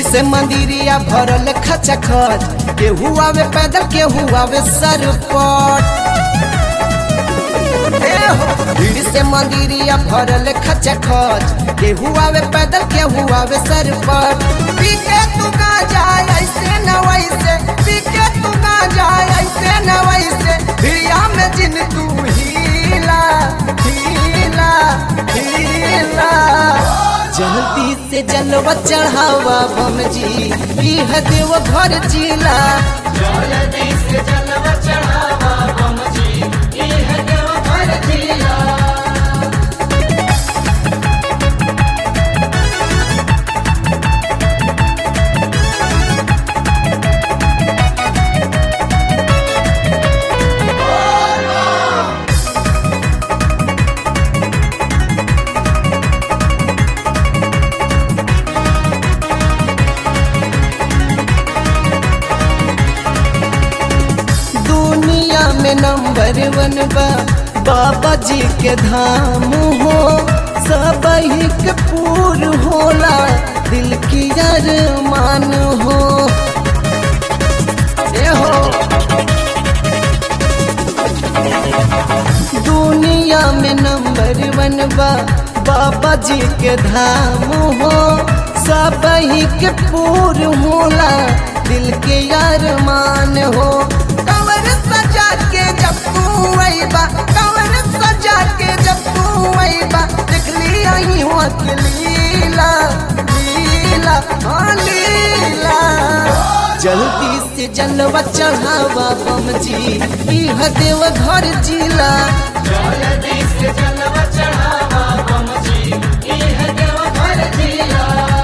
से मंदिरिया भरल खचा खच केहू आवे पैदल केहू आवे सरपट ए हो, भीड़ से मंदिरिया भरल खचा खच केहू आवे पैदल केहू आवे सरपट पी के तू ना जाए ऐसे न वैसे पी के तू ना जाए ऐसे न वैसे भिड़िया में जिन तू हीला हीला हीला जल्दी से जलवा चढ़ावा बम जी इह देव घर जिला जल्दी से जलवा चढ़ावा बम जी इह देव घर जिला दुनिया में नंबर वन बा बाबा जी के धाम हो सब के पूर होला दिल की अरमान हो ए हो दुनिया में नंबर वन बा बाबा जी के धाम हो सब के पूर होला दिल के अरमान हो कवर सजा के जब तू अइबा कवर सजा के जब तू अइबा देख लिया ही हो के लीला लीला हाँ लीला जल्दी से जलवा चढ़ावा बम जी इह देव घर जिला जल्दी से जलवा चढ़ावा बम जी इह देव घर जिला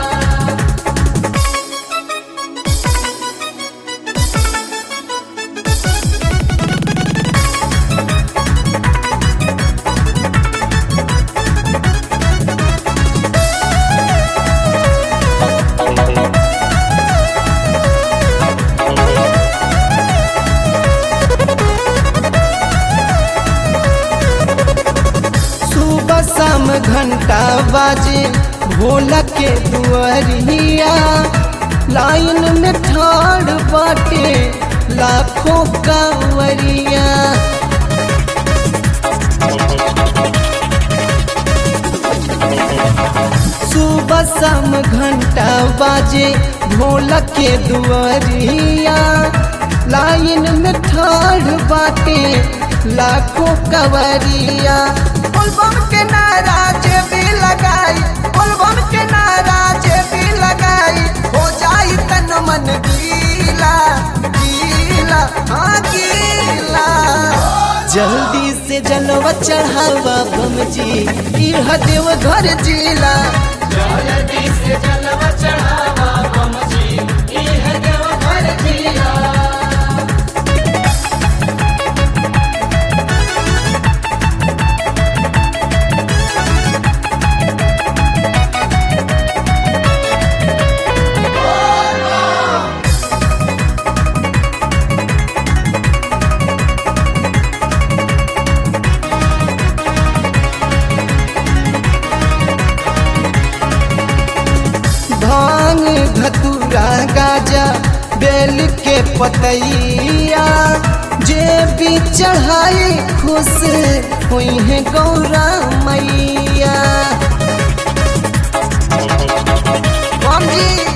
सुबह शाम घंटा बाजे भोला के दुआरिया लाइन में ठाड़ बाटे लाखों कांवरिया सुबह शाम घंटा बाजे भोला के दुआरिया लाइन में ठाड़ बाटे लाखों कवरिया बोलबम के नाराज भी लगाई बोलबम के नाराज भी लगाई हो जाई तन मन गीला गीला हाँ गीला जल्दी से जलवा चढ़ावा बम जी इह देव घर जिला जल्दी से जलवा चढ़ावा बम जी इह देव घर जिला भांग धतूरा गाजा बेल के पतैया जे भी चढ़ाई खुश हुई है गौरा मैया बम जी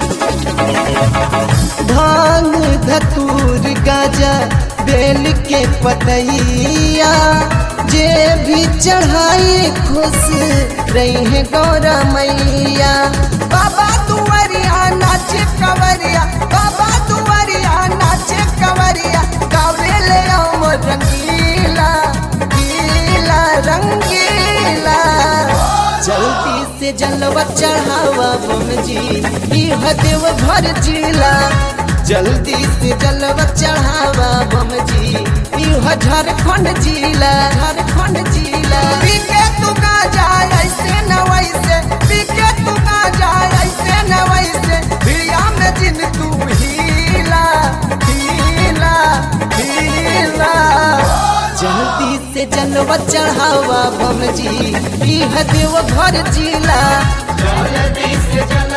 भांग धतूर गाजा बेल के पतैया जे भी चढ़ाई खुश रही है गौरा मैया बाबा दुआरिया नाचे कवरिया बाबा दुआरिया नाचे कवरिया गावे ले हम रंगीला गीला रंगीला जल्दी से जलवा चढ़ावा बम जी इह देव घर जिला जल्दी से जलवा चढ़ावा बम जी इह झारखंड जिला झारखंड जिला पी के तू ना जाए ऐसे न वैसे पी के तू ना जाए ऐसे न वैसे भिड़िया में जिन तू हीला हीला हीला जल्दी से जलवा चढ़ावा बम जी इह देव घर जिला जल्दी से जल